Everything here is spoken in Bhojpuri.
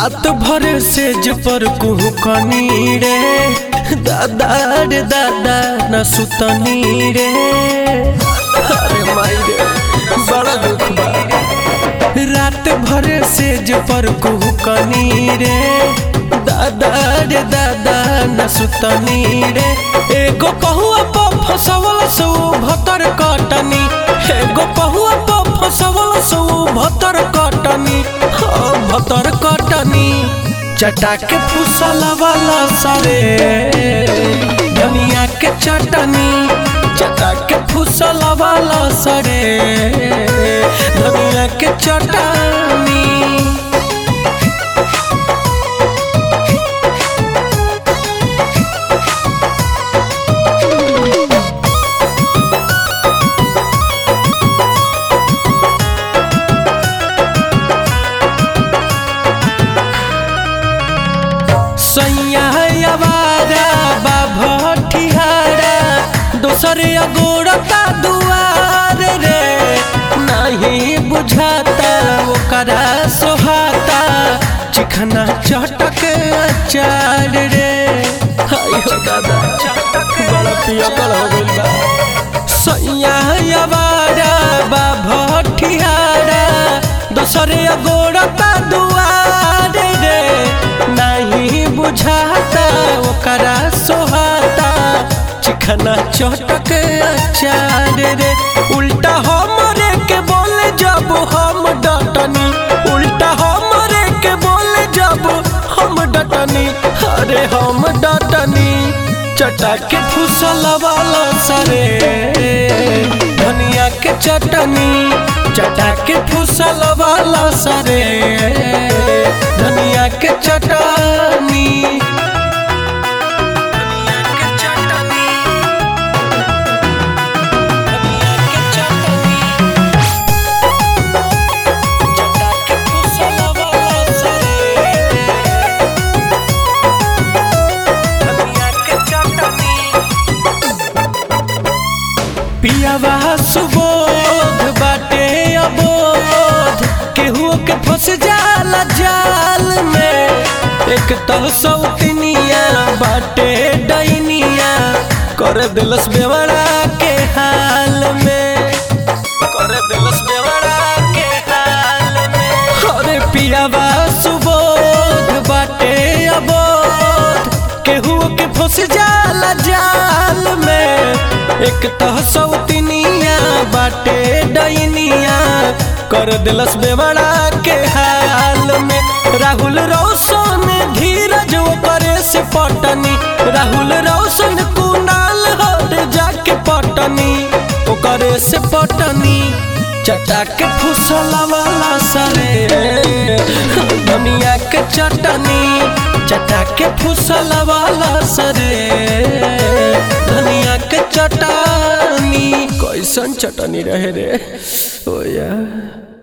रात भर सेज पर कुहू कनी रे दादा रे दादा न सुतनी रे अरे माई रे बड़ा दुख बा रात भर सेज पर कुहू कनी रे दादा रे दादा न सुतनी रे एगो पहुआ पर फसवल सो भतर कटनी एगो पहुआ पर फसवल सो भतर कटनी हाँ, भतर कटनी चटा के फुसल वाला सरे धनिया के चटनी चटा के फुसल वाला सरे धनिया के चटनी सैया अवारा बाभटिहारा दोसर अगोड़ता दुआर रे नहीं बुझाता ओकरा सोहाता चिखना चटक अचार रे हाय हो दादा बड़ा पियकल हो गइल बा सैया अवारा बाभटिहारा दोसर अगोड़ता दुआर रे नहीं बुझाता ओकरा सोहाता चिखना चटक अचार रे उल्टा हमरे के बोले जब हम डटनी उल्टा हमरे के बोले जब हम डटनी अरे हम डटनी चटा के फुसल वाला सरे धनिया के चटनी चटा के फुसल वाला सरे धनिया के चटनी धनिया के चटनी धनिया के चटनी चटा के फुसल वाला सरे धनिया के चटनी पियावा सुबोध बाटे अबोध केहू के फंस जाला जाल में एक तो सौतनिया बाटे डैनिया कर दिलस बेवड़ा के हाल में कर दिलस बेवड़ा के हाल में अरे पियावा सुबोध बाटे अबोध केहू के फंस जाला जाल में एक तो सौतनिया बाटे डैनिया कर दिलस बेवड़ा के हाल में राहुल रोशन धीरज करे से पटनी राहुल रोशन कुनाल हट जाके पटनी ओकरे से पटनी चटा के फुसल वाला सरे दुनिया के चटनी चटा के फुसल वाला सरे धनिया के चटनी कैसन चटनी रहे रे ओ यार